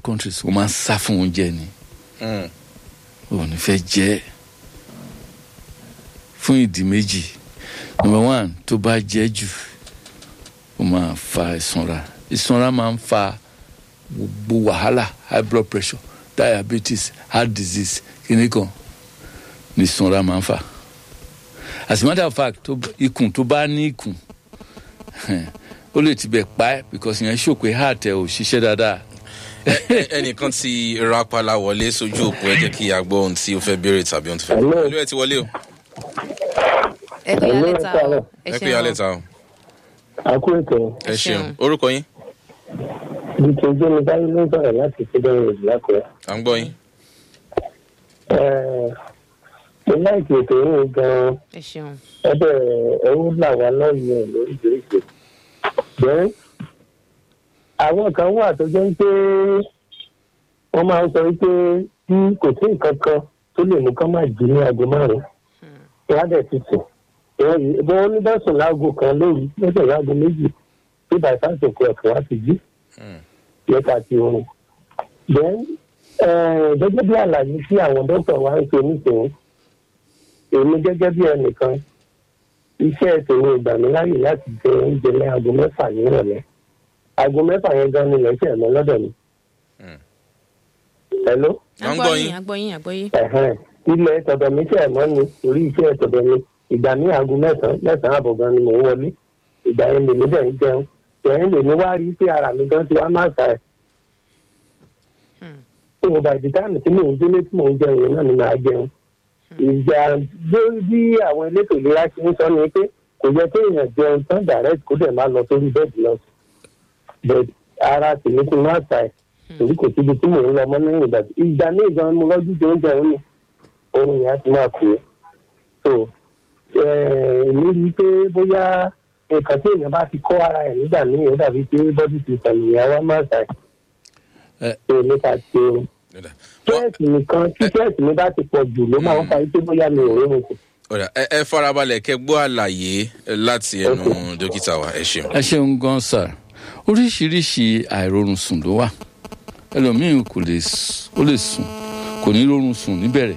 countries o máa ń sá fún oúnjẹ ni Mm. o ò ní fẹ́ jẹ ẹ́ fún ìdí méjì number one tó bá jẹ jù ó máa fa ìsanra ìsanra máa ń fa gbogbo wàhálà high blood pressure diabetes heart disease kìíní kan ní ìsanra máa ń fà as a matter of fact tó ikùn tó bá ní ikùn ó lè tibẹ̀ pa ẹ́ because ìyẹn ṣòpé heart ẹ̀ ò ṣiṣẹ́ dáadáa Ẹ- ẹnìkan ti rapala wọlé sójú òpó ẹ jẹ́ kí a gbọ́ ohun tí o fẹ́ béèrè tàbí ohun tó fẹ́ Hello. ìlú ẹ ti wọlé o ẹ kú Hello, yálẹ̀ ẹ ta káàárọ̀. o ẹ pé alẹ́ ta o àkó ètò ẹ Ẹ ṣeun ṣeun. orúkọ yín dìtò jẹ́mi báyìí ló ń sọ̀rọ̀ láti federal road lákùrẹ́. à ń gbọ́ yín mo láìkí ètò yìí gan-an ẹ ṣeun ẹbẹ̀ ẹ̀rú là wá lọ́yìn ẹ̀ lóríṣiríṣi. bẹ́ẹ̀ àwọn kan wà tó jẹ́ pé wọ́n máa ń sọ wípé tí kò sí nǹkan kan tó lè mú kán máa jí ní aago márùn-ún wọ́n á dẹ̀ ti sùn. ìwọ́n yìí bí wọ́n ní bá sùn láago kan lóru lọ́sẹ̀ láago méjì tí bàtà sòkò ẹ̀fọ́ á ti jí Mm. yẹta ti oorun. then eh, gẹ́gẹ́ bí àlàyé tí àwọn dókítà wa ń ṣe nísìnyí èmi gẹ́gẹ́ bí ẹnìkan iṣẹ́ tèmi ìgbà mi láyè láti jẹ oúnjẹ ní aago mẹ́fà nírọ̀lẹ́ aago mẹ́fà yẹn gan ni lẹ́sẹ̀ mọ́ lọ́dọ̀ mi. Mm. hello À ń gbọ́ yín. agbọ́yìn agbọ́yìn ẹ̀hẹ́n. ilẹ̀ tọ̀dọ̀ mi ṣẹ̀ mọ́ ni orí iṣẹ́ tọ̀dọ̀ mi ìgbà ní aago mẹ́sàn-án mẹ́sàn-án àbọ̀ gan ni mò ń wọlé ìgbà yẹn lèmi dẹ̀ ń jẹun ìyẹn lèmi wá rí pé ara mi gan ti wá máa ṣàì. tó o bá di táàmù tí mò ń délé tí mò ń jẹun yẹn náà ni màá jẹun. ìjà lórí bí àwọn elétò ìlera ṣe ń sọ ni pé kò yẹ kí èèyàn jẹun tán direct kó dẹ̀ máa lọ sórí bẹ́ẹ̀dì lọ. bẹ́ẹ̀ ara tèmi ti máa ṣàì torí kò síbi tí mò ń lọ mọ́ lẹ́yìn ìgbà tí ìgbà ní ìgbà mo lọ́jú jẹ oúnjẹ òun ni oorun yẹn á ti máa kú so èmi rí i pé bóyá nǹkan tí èèyàn bá ti kọ́ ara ẹ̀ nígbà míì ó dàbí pé bọ́dí ti tẹ̀lé ìyá wa máa ṣàì Ẹ- so nípa ti oorun Ọ̀dà. Wọ́n- stress nìkan tí stress mi bá ti pọ̀ jù ló máa ń fa pé bóyá mi ò rórun kù. ọ̀dà ẹ ẹ farabalẹ̀ kẹ́ gbọ́ àlàyé láti ẹnu dókítà wa ẹ ṣeun. ẹ ṣeun gan sir oríṣiríṣi àìrórun sùn ló wà ẹlòmíín kò lè s- ó lè sùn kò ní rórun sùn níbẹ̀rẹ̀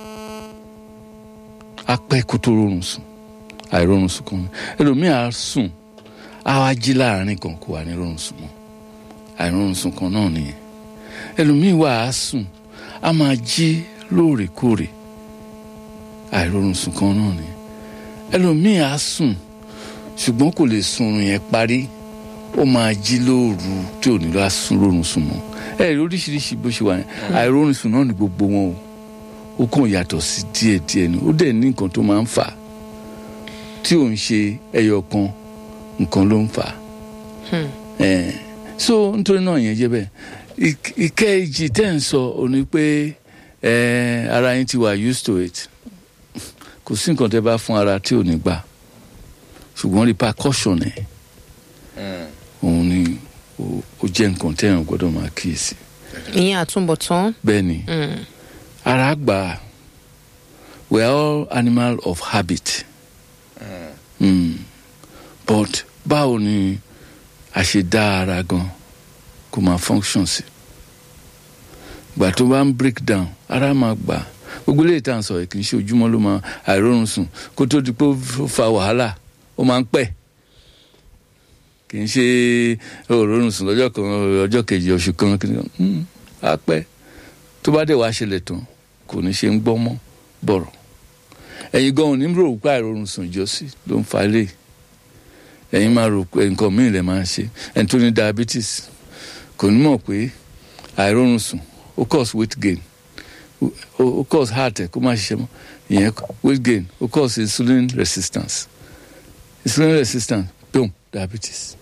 á pẹ́ kó tó rórun sùn àìrórun sùn kan ẹlòmíín á sùn á wá jí láàrin kan kó wà ní rórun sùn mọ́ àìrórun sùn kan náà nìyẹn ẹlòmíín wà á sùn á máa jí lóòrèkóòrè àìrórun sùn kan náà nìyẹn ẹlòmíín á sùn ṣùgbọ́n kò lè sunrun yẹn parí ó máa jí lóòru tí ò ní lọ sùn lórun sùn mọ́ ẹ rí oríṣiríṣi bó ṣe wà yẹn àìrórun sùn náà ní gbogbo wọn o ó kàn yàtọ̀ sí díẹ̀díẹ̀ ni ó dẹ̀ ní nǹkan tó máa ń fà á tí ò ń ṣe ẹyọ kan nǹkan ló ń fà á ẹ so nítorí náà yẹn jẹ́ bẹ́ẹ̀ Ik- ìkejì tẹ́ ń sọ ò ní pé ẹ ara yín ti wà used to it kò sí nǹkan tẹ́ bá fún ara tí ò ní gbà ṣùgbọ́n repercussion ẹ̀ Mm. òun ni ó- ó jẹ́ nǹkan tẹ́yàn gbọ́dọ̀ máa kíyèsí. ìyẹn àtúbọ̀tán bẹ́ẹ̀ ni Mm. ara gbà we are all animal of habit mm. but báwo ni a ṣe dá ara gan kó máa function sí gbà tó bá ń break down ara máa gbà gbogbo ilé ìtàn sọ kì í ṣe ojúmọ́ ló máa àìrórun sùn kó tó di pé ó fa wàhálà ó máa ń pẹ́ kì í ṣe òórùn sùn lọ́jọ́ kan ọjọ́ kejì oṣù kan kí ni mm, á pẹ́ tó bá dẹ̀ wá ṣẹlẹ̀ tán kò ní ṣe ń gbọ́ mọ́ bọ̀rọ̀ ẹ̀yin gan-an ní rò pé àìrórun sùn ìjọsí ló ń fa ilé ẹ̀yin máa rò pé nǹkan míì lè máa ń ṣe ẹni tó ní diabetes kò ní mọ̀ pé àìrórun sùn ó cause weight gain ó ó cause heart ẹ̀ kó má ṣiṣẹ́ mọ́ ìyẹn weight gain ó cause insulin resistance insulin resistance boom diabetes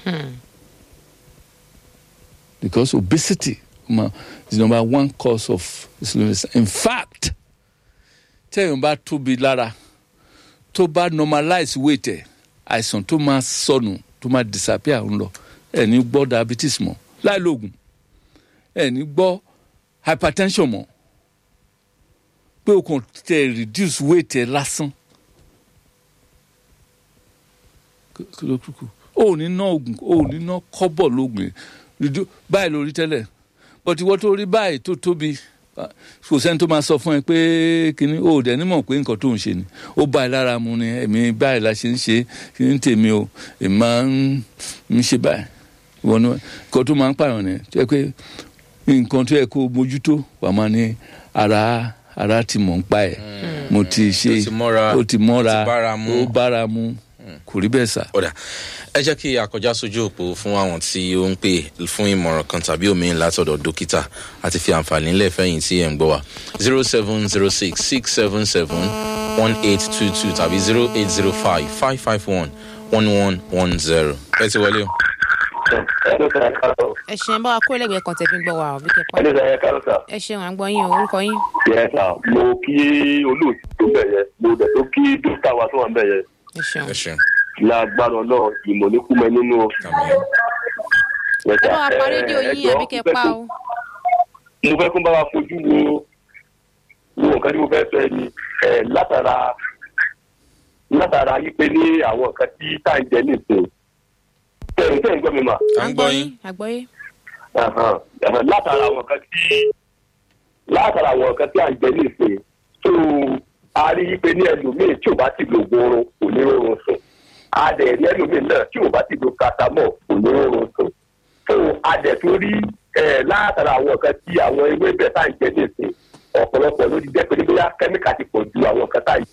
because obesity ma, is number one cause of insulin resistance in fact tẹ́yìn bá tóbi lára tó bá normalize weight ẹ̀ àìsàn tó máa sọnù tó máa disappear ń lọ ẹ̀ ní gbọ́ diabetes mọ́ láì lóògùn ẹ̀ ní gbọ́ hypertension mọ́ pé o kàn tẹ reduce weight ẹ̀ lásán kí ló kúkú o ò ní ná oògùn o ò ní ná kọ́bọ̀ lóògùn yẹn Redu- báyìí lórí tẹ́lẹ̀ but ìwọ tó rí báyìí tó tóbi ah, kò sẹ́ni tó máa sọ fún ẹ pé kíní o ò dẹ̀ nímọ̀ pé nǹkan tó ń ṣe ni ó bá ẹ lára mu ni èmi báyìí la ṣe ń ṣe kí ní tèmi o èmi máa ń ń ṣe báyìí ìwọ ni nǹkan tó máa ń pààyàn ni tó yẹ pé nǹkan tó yẹ kó mójútó wà máa ní ara ara ti mọ̀ ń pa ẹ̀ mo ti ṣe Ó ti mọ́ra, ó ti mọ́ra ó ti bára mu. ó bára mu kò rí bẹ́ẹ̀ sà. ọ̀dà ẹ jẹ́ kí akọjá sójú òpó fún àwọn tí ó ń pè fún ìmọ̀ràn kan tàbí òmíì látọ̀dọ̀ dókítà àti fi àǹfààní ńlẹ̀ fẹ́yìn tí ẹ̀ ń gbọ́ wa zero seven zero six six seven seven one eight two two tàbí zero eight zero five five five one one one one zero ẹ ti wọlé o. ẹni sọ ẹ káàárọ̀ ẹ ṣeun bá wa kó ẹlẹgbẹẹ kan tẹfí ń gbọ wa ọ bí kẹpà ẹni sọ ẹ káàárọ̀ sà. ẹ ṣeun à ń gbọ yín o orúkọ yín yẹ sà mo kí olóòtú tó bẹ̀ yẹ mo dẹ̀ tó kí dókítà wa tó wà ń bẹ̀ yẹ ẹ ṣeun ẹ ṣeun lágbára náà ìmọ̀ ní kúmẹ nínú o. àmì Yẹ ẹ sà, bá wa pa ẹ- rédíò ẹ yín jọ̀ọ́, àbí kẹpà o mo fẹ́ kó bá wa fojú wo wo nǹkan tí mo fẹ́ fẹ́ ni ẹ, látara látara yí pé ní àwọn nǹkan tí tá à ń jẹ nìsín tẹ̀yìn tẹ̀yìn gbọ́ mi mà à ń gbọ́ yín àgbọyé Ẹ̀hàn, ẹ̀hàn, látara àwọn nǹkan tí látara àwọn nǹkan tí à ń jẹ nìsín tó a rí i pé ní ẹlòmíì tí ò bá ti lo gbòòrò kò ní rọrùn sùn a dẹ̀ rí ẹlòmíì náà tí ò bá ti lo katamọ́ kò ní rọrùn sùn tó a dẹ̀ tó rí ẹ̀ látara àwọn nǹkan tí àwọn ewébẹ̀ tá à ń jẹ nìsín ọ̀pọ̀lọpọ̀ ló ti jẹ́ pé ní bóyá kẹ́míkà ti pọ̀ ju àwọn nǹkan tá à ń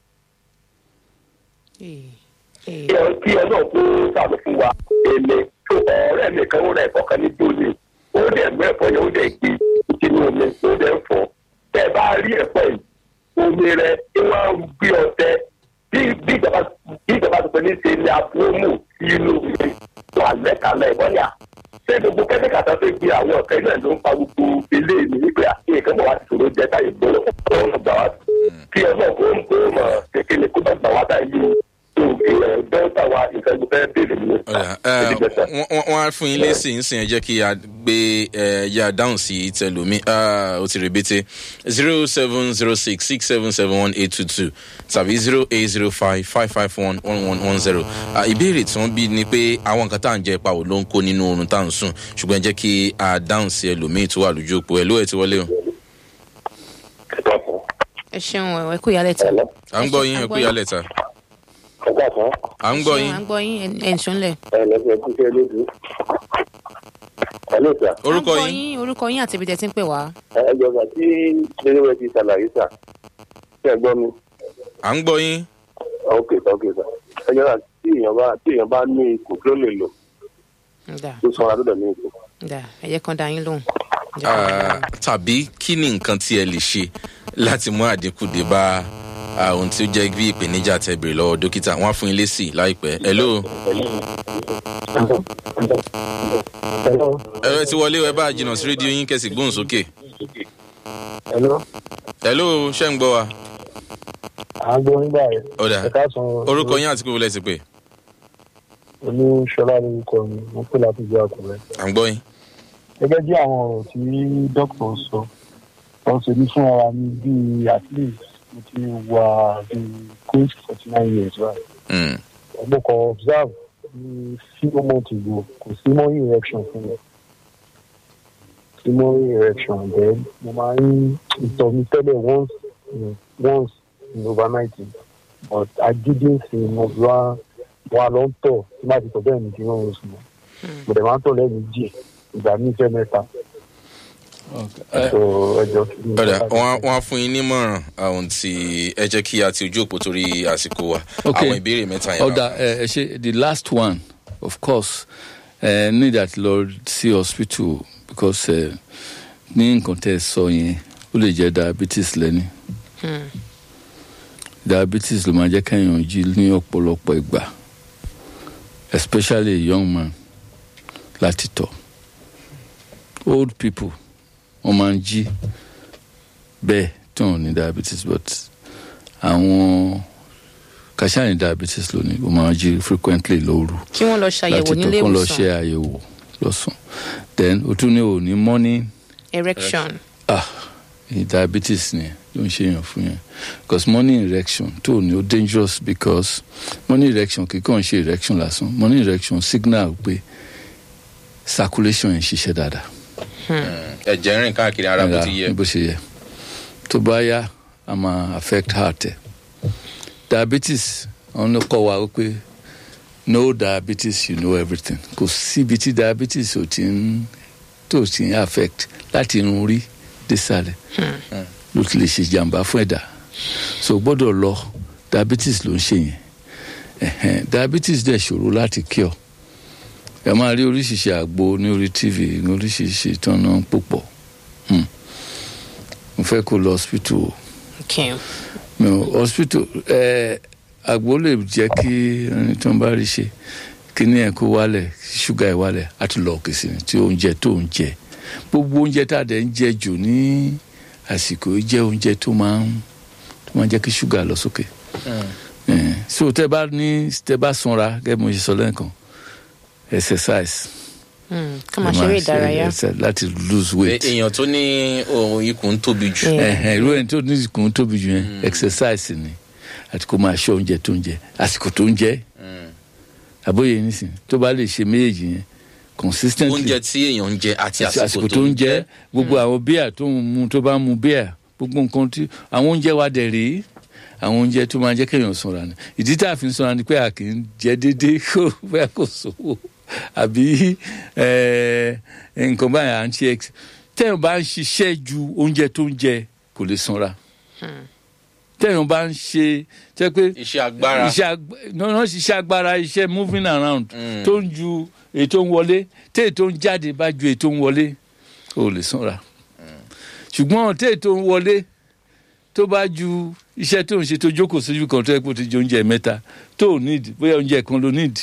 Ee, ee. kí ọ- kí ọlọ́run kó sàánú fún wa èmi tó ọ̀rẹ́ mi kan ó rẹ̀ ẹ̀fọ́ kan ní dòní ó dẹ̀ mú ẹ̀fọ́ yẹn ó dẹ̀ gbé sínú omi ó dẹ̀ ń fọ́ tẹ́ ẹ bá rí ẹ̀fọ́ yìí omi rẹ̀ tí wọ́n ń gbé ọtẹ bí bí ìjọba bí ìjọba tó pẹ́ ní ṣe ní àbúrò sínú omi wà lẹ́kàlẹ̀ ìbọ́nyà ṣé gbogbo kẹ́míkà tó fi gbé àwọn ọ̀kẹ́ náà ló ń pa gbogbo ilé mi nígbà àti nǹkan bọ̀ wá ti ṣòro jẹ́ táyé gbọ́dọ̀ ọ̀rọ̀ gbà wá kí ọlọ́run kó ń kó mọ̀ kékeré kó bá gbà wá táyé tó ilẹ̀ dọ́ńtà wa nǹkan tó fẹ́ bèrè nìyẹn. ọ̀dà ẹ, wọ́n- wọ́n wọ́n á fún yín lésì ń sìn ẹ jẹ́ kí a gbé ẹ yá dáhùn sí tẹlomi ó ti rèbété zero seven zero six six seven seven one eight two two tàbí zero eight zero five five five one one one one zero ìbéèrè tí wọ́n bí ni pé àwọn nǹkan tá à ń jẹ pàwọ́ ló ń kó nínú oorun tá à ń sùn ṣùgbọ́n ẹ jẹ́ kí a dáhùn sí ẹlòmíì tó wà lójú òpó ẹ ló ẹ ti wọlé o ẹ ṣeun ẹ kú ìyálẹ̀ tán à ń gbọ́ yín ẹ kú ìyálẹ̀ ta ọgbà kan à ń gbọ́ yín à ń gbọ́ yín ẹ̀ ń sùnlẹ̀ ẹ lẹ́sẹ̀ kú sí ẹlẹ́dùn. ẹ ló sà orúkọ à ń gbọ́ yín yín orúkọ yín àti ibi tẹ̀ tí ń pè wá ẹ jọba tí lérewẹ ti ṣàlàyé sà ṣe gbọ́ mi. à ń gbọ́ yín ok sà ok sà ẹ jọba tí èèyàn bá tí èèyàn bá ní ikùn kí ló lè lò dà tó sanra tó dẹ̀ ní ikùn. dà ẹ jẹ́ kan dá yín lóhùn. Ẹ jẹ́ kan dá yín Ah, lóhùn. tàbí kí ni nǹkan tí ẹ lè ṣe láti mú àdínkù dé bá ah, ohun tí ó jẹ́ bí ìpèníjà tẹ bèrè lọ́wọ́ dókítà wọ́n á fún yín lésì láìpẹ́ hello hello ẹ̀rọ ti wọlé ẹ bá jìnnà sí rédíò yín kẹsì gbóhùn sókè hello hello ṣé ń gbọ́ wa à ń gbọ́ nígbà yẹn ọ̀dà ẹ káàsán orúkọ yín àti kúrò lẹ́sìn pé olúṣọlá lórúkọ mi mo pè láti ìjọ àkùrẹ́. à ń gbọ́ yín gẹ́gẹ́ bí àwọn ọ̀rọ̀ tí dókítà sọ wọ́n ṣe ní fún ara mi bíi at least mo ti wà bíi close to forty nine years right. Mm, mo kàn observe ní few months ago kò sí morning erection fún mi sí morning erection then mo máa ń ìtọ̀ mi tẹ́lẹ̀ once in once in overnight but agídí sí mo fi wá wá lọ ń tọ̀ tí má ti tọ̀ bẹ́ẹ̀ ni kí wọ́n ń sùn mo dẹ̀ máa ń tọ̀ lẹ́ẹ̀mejì ìgbà mi fẹ́ mẹ́ta ẹ so ẹjọ́ kí ni. ọ̀dà wọ́n á- wọ́n á fún yín nímọ̀ràn àwọn tí ẹ jẹ́ kí a ti ojú òpó torí àsìkò wa Ok. àwọn ìbéèrè mẹ́ta yẹn ọ̀dà ẹ ẹ ṣe the last one of course ẹ need that lọ sí hospital because ẹ ní nǹkan tẹ́ ẹ sọ yẹn ó lè jẹ́ diabetes lẹ́ni diabetes ló máa jẹ́ kẹ́yìn jí ní ọ̀pọ̀lọpọ̀ ìgbà especially a young man láti tọ̀ old people wọ́n máa ń jí bẹ́ẹ̀ tí wọ́n ní diabetes but àwọn kàṣà ní diabetes lónìí ó máa ń jí frequently lóru kí wọ́n lọ ṣàyẹ̀wò láti nílé tọ̀ kó lọ ṣe ìwòsàn àyẹ̀wò lọ́sùn then o tún ní o ní morning erection ah ní diabetes ni ló ń ṣe yàn fún yẹn because morning erection tó ní ó dangerous because morning erection kì í kàn ṣe erection lásán morning erection signal pé circulation yẹn ṣiṣẹ́ dáadáa ẹ̀jẹ̀ rìn káàkiri ara bó ti yẹ. bó ṣe yẹ tó bá yá a máa affect heart ẹ diabetes wọn ló kọ́ wa pé no diabetes you know everything kò síbi tí diabetes ò ti ń tó ti ń affect láti irun orí désàlẹ̀ ló ti lè ṣe jàǹbá fún ẹ̀dá so gbọ́dọ̀ lọ diabetes ló ń ṣe yẹn Ẹ̀hẹ́n, diabetes dẹ̀ ṣòro láti cure ẹ máa rí oríṣiríṣi àgbo ní orí tv ní oríṣiríṣi tán náà púpọ̀ Hmm. mo fẹ́ kó lọ hospital o okay. mi ò hospital ẹ àgbo lè jẹ́ kí ẹni tó ń bá rí ṣe kíní ẹ̀ kó wálẹ̀ ṣúgà ẹ̀ wálẹ̀ á tún lọ òkè sí ni tí oúnjẹ tó ń jẹ gbogbo oúnjẹ tá a dẹ̀ ń jẹ jù ní àsìkò yìí jẹ́ oúnjẹ tó máa ń tó máa ń jẹ́ kí ṣúgà lọ sókè Eh, so tẹ bá ní tẹ bá sanra gẹ́gẹ́ bí mo ṣe sọ lẹ́ẹ̀kan exercise Mm, ká máa ẹ ṣeré ṣe ìdárayá exercise láti lose Pé weight èèyàn tó ní ohun ikùn tóbi jù. Yeah. ẹhẹn irú ẹni tó ní ìkùn tóbi jù yẹn exercise ni àti kó máa ṣọ́ oúnjẹ tó ń jẹ àsìkò tó ń jẹ àbóyè nísìn tó bá lè ṣe méjèèjì yẹn consistently oúnjẹ tí èèyàn ń jẹ àti àsìkò tó ń jẹ gbogbo àwọn bíà tó ń mu tó bá ń mu bíà gbogbo nǹkan tí àwọn oúnjẹ wa dẹ̀ rèé àwọn oúnjẹ tó máa jẹ́ kéèyàn sanra ni ìdí tá a fi ń sanra ni pé a kì í jẹ déédéé kó bẹ́ẹ̀ kò sówó àbí eh, nǹkan báyìí à ń ṣe ex tẹ́yìn bá ń ṣiṣẹ́ ju oúnjẹ tó ń jẹ kò lè sanra tẹ́yìn bá ń ṣe jẹ́ pé iṣẹ́ agbára iṣẹ́ ag- no, no, iṣẹ́ agbára iṣẹ́ moving around tó ń ju ètò ń wọlé tí ètò ń jáde bá ju ètò ń wọlé ó lè sanra ṣùgbọ́n tí ètò ń wọlé tó bá ju iṣẹ́ tó ń ṣe tó jókòó sójú kan tó yẹ kó ti jẹ oúnjẹ mẹ́ta tó ò need bóyá oúnjẹ kan ló need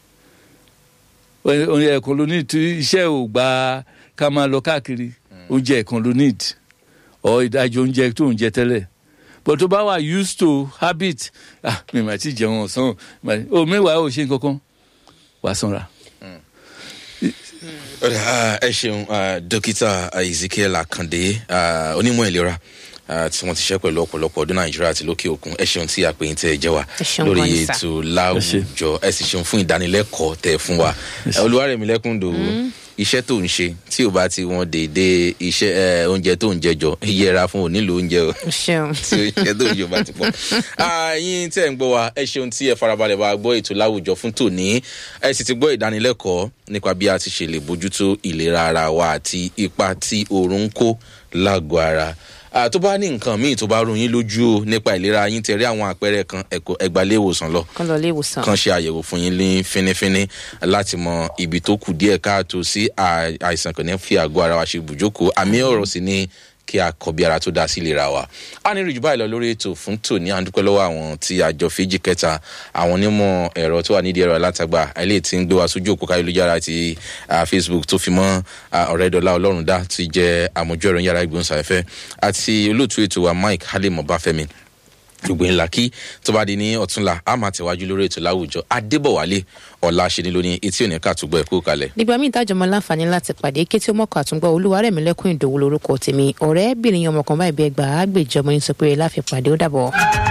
oúnjẹ kan ló need tí iṣẹ́ ò gba ká máa lọ káàkiri oúnjẹ kan ló need ọ ìdájọ́ oúnjẹ tó ń jẹ tẹ́lẹ̀ but tó bá wà used to habit ah mi mà ti jẹun ọ̀sán o mẹ́wàá ò ṣe nǹkan kan wàá sanra. Ọ̀rẹ́, ah, ẹ ṣeun ah, dókítà ezekiel akande ah, onímọ̀ ìlera ah, tí wọ́n ti ṣe pẹ̀lú ọ̀pọ̀lọpọ̀ ọdún nàìjíríà àti lókè òkun ẹ ṣeun tí a pè yín tẹ́ ẹ jẹ́ wa Ẹ ṣeun lórí gan ni sà. ètò láwùjọ ẹ sì ṣeun fún ìdánilẹ́kọ̀ọ́ tẹ́ ẹ fún wa olúwarẹ̀mílẹ́kùn dòwú iṣẹ́ tó ń ṣe tí ò bá ti wọn déédé iṣẹ́ eh, oúnjẹ tó ń jẹ jọ yẹra fún onílò oúnjẹ o ṣeun tí oúnjẹ tó ń jọ bá ti pọ̀. Ah, yín tẹ́ ń gbọ́ wa ẹ ṣeun tí ẹ farabalẹ̀ bá gbọ́ ètò láwùjọ fún tòní ẹ sì ti gbọ́ ìdánilẹ́kọ̀ọ́ nípa bí a ti ṣe lè bójútó ìlera ara wa àti ipa tí oorun ń kó lágọ̀ọ́ ara. Ah, tó bá ní nǹkan míì tó bá rú yín lójú o nípa ìlera yín tẹ̀rí àwọn àpẹẹrẹ kan ẹ̀kọ́ ẹgbàlẹ́ ìwòsàn lọ kán lọ ilé ìwòsàn kan ṣe àyẹ̀wò fún yín ní fínífíní láti mọ ibi tó kù díẹ̀ káàtó sí à- àìsàn kan ní fi àgọ́ ara wa ṣe ibùjókòó àmì ọ̀rọ̀ sí ni kí a kọ bí ara tó dá sí ìlera wa. a ní ìrìjú báyìí lọ lórí ètò fún tòní à ń dúpẹ́ lọ́wọ́ àwọn tí àjọ fèjì kẹta àwọn onímọ̀ ẹ̀rọ tó wà nídìí ẹ̀rọ alátagbà ilé tí ń gbé wa sójú òpó káyélujára ti ah, facebook tó fi mọ́ ah, ọ̀rẹ́dọ́lá ọlọ́run dá ti jẹ́ àmójú ẹ̀rọ yàrá ìgbóhùnsáfẹ́fẹ́ àti olóòtú ètò wa mike halim ọbáfẹ́mi gbogbo ńlá kí tó bá di ní ọ̀túnla a máa tẹ̀wájú lórí ètò láwùjọ adébọ̀wálé ọ̀la ṣe ní lóní etí òní ká túgbọ̀ ẹ̀kú kalẹ̀. nígbà míì tájọ mọ láǹfààní láti pàdé kí tí ó mọ̀kọ́ àtúngbọ́ olúwarẹ̀mílẹ́kùn ìdòwú lorúkọ tèmi ọ̀rẹ́ bìnrin ọmọ kan báyìí bí ẹgbàá àgbèjọmọ yín sọ pé láfi pàdé ó dàbọ̀.